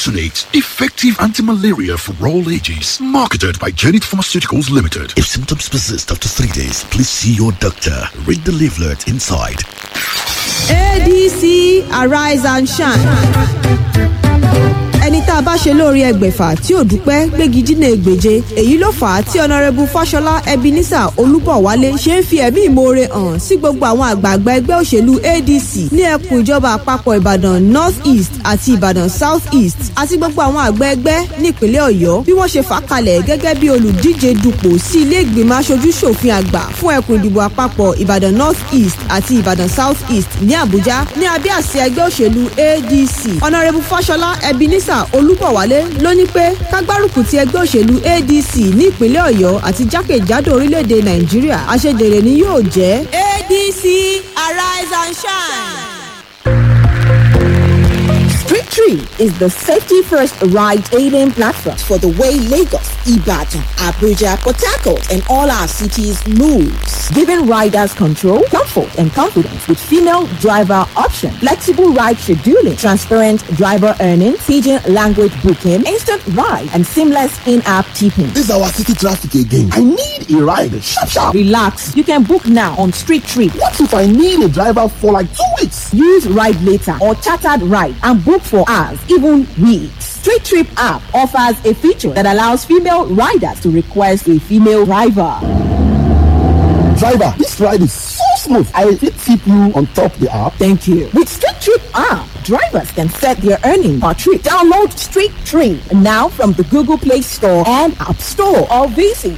Glufosinate, effective anti-malaria for all ages. Marketed by Janet Pharmaceuticals Limited. If symptoms persist after three days, please see your doctor. Read the leaflet inside. ADC Arise and Shine. ẹni tá a bá ṣe lóore ẹgbẹ̀fà tí ò dúpẹ́ gbégi dínà ègbèje èyí ló fà á tí ọ̀nàrẹ́bù fáṣọlá ebenezer olúbọ̀wálé ṣe ń fi ẹ̀mí ìmoore hàn sí gbogbo àwọn àgbààgbà ẹgbẹ́ òṣèlú adc ní ẹkùn ìjọba àpapọ̀ ìbàdàn north east àti ìbàdàn south east àti gbogbo àwọn àgbà ẹgbẹ́ nípínlẹ̀ ọ̀yọ́ bí wọ́n ṣe fà á kalẹ̀ gẹ́gẹ́ bí olùdíje dupò sí ilé ìgbìmọ̀ aṣojú ṣòfin àgbà fún ẹkùn ìdìbò àpapọ̀ ìbàdàn north east àti ìbàdàn south east ní àbújá ní abẹ́ àsíá ẹgbẹ́ òṣèlú adc ọ̀nàrẹ́bù fáṣọlá ebenezer olúbọ̀wálé ló ní pé kágbárùkù ti ẹgbẹ́ òṣèlú adc ní ìpínlẹ̀ ọ̀yọ́ àti jákèjádò orílẹ̀-èdè nàìjíríà àṣejèrè ni yóò jẹ́ adc arise and shine. Street Tree is the safety first ride hailing platform for the way Lagos, Ibadan, Abuja, Port Harcourt, and all our cities moves, giving riders control, comfort, and confidence with female driver option, flexible ride scheduling, transparent driver earnings, pidgin language booking, instant ride, and seamless in-app tipping. This is our city traffic again. I need a ride. Sharp, sharp. Relax. You can book now on Street Tree. What if I need a driver for like two weeks? Use Ride Later or Chartered Ride and book for hours, even weeks. Street Trip app offers a feature that allows female riders to request a female driver. Driver, this ride is so smooth. I will tip you on top the app. Thank you. With Street Trip app, drivers can set their earning per trip. Download Street Trip now from the Google Play Store and App Store or visit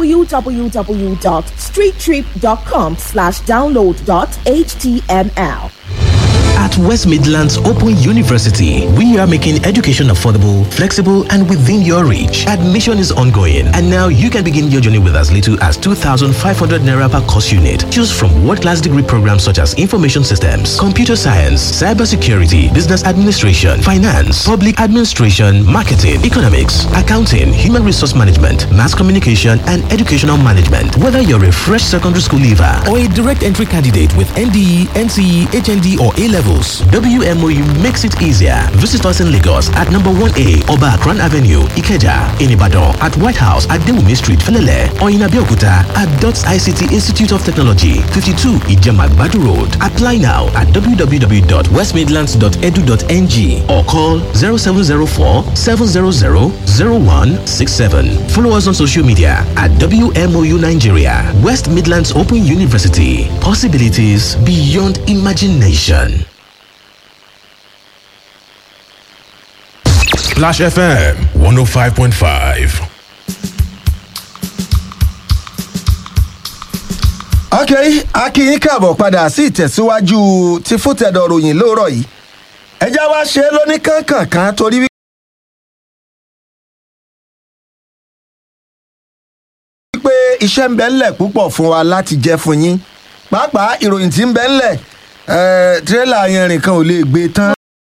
www.streettrip.com slash download dot html. At West Midlands Open University, we are making education affordable, flexible, and within your reach. Admission is ongoing, and now you can begin your journey with as little as 2,500 naira per course unit. Choose from world-class degree programs such as information systems, computer science, cybersecurity, business administration, finance, public administration, marketing, economics, accounting, human resource management, mass communication, and educational management. Whether you're a fresh secondary school leaver or a direct entry candidate with NDE, NCE, HND, or A levels, WMOU makes it easier. Visit us in Lagos at number 1A Oba Akran Avenue, Ikeja, in Ibadan, at White House at Dewumi Street, Felele, or in Abeokuta at DOTS ICT Institute of Technology, 52 Ijemagbadu Road. Apply now at www.westmidlands.edu.ng or call 0704 700 0167. Follow us on social media at WMOU Nigeria, West Midlands Open University. Possibilities beyond imagination. Splash FM 105.5. ok akínyín káàbọ̀ padà sí ìtẹ̀síwájú ti fútẹ̀dọ̀ ròyìn lóòrọ̀ yìí ẹjá wá ṣe é lóní kánkànkán torí wípé iṣẹ́ ń bẹ ńlẹ̀ púpọ̀ fún wa láti jẹ́ fún yín pàápàá ìròyìn tí ń bẹ ńlẹ̀ tírélà yẹn rìn kan ò lè gbé tán.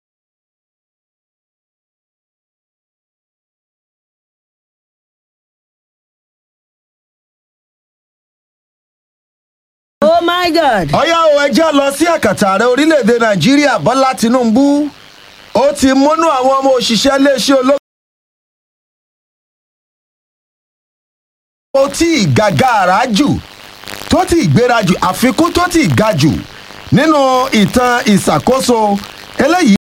oh my god. ọ̀yá o ẹjẹ́ lọ sí àkàtà ààrẹ orílẹ̀-èdè nàìjíríà bọ́lá tinubu ó ti múnú àwọn ọmọ òṣìṣẹ́ iléeṣẹ́ ológun. ó tí ì gàgàrà jù tó tí ì gbéra jù àfikún tó tí ì ga jù nínú ìtàn ìṣàkóso eléyìí.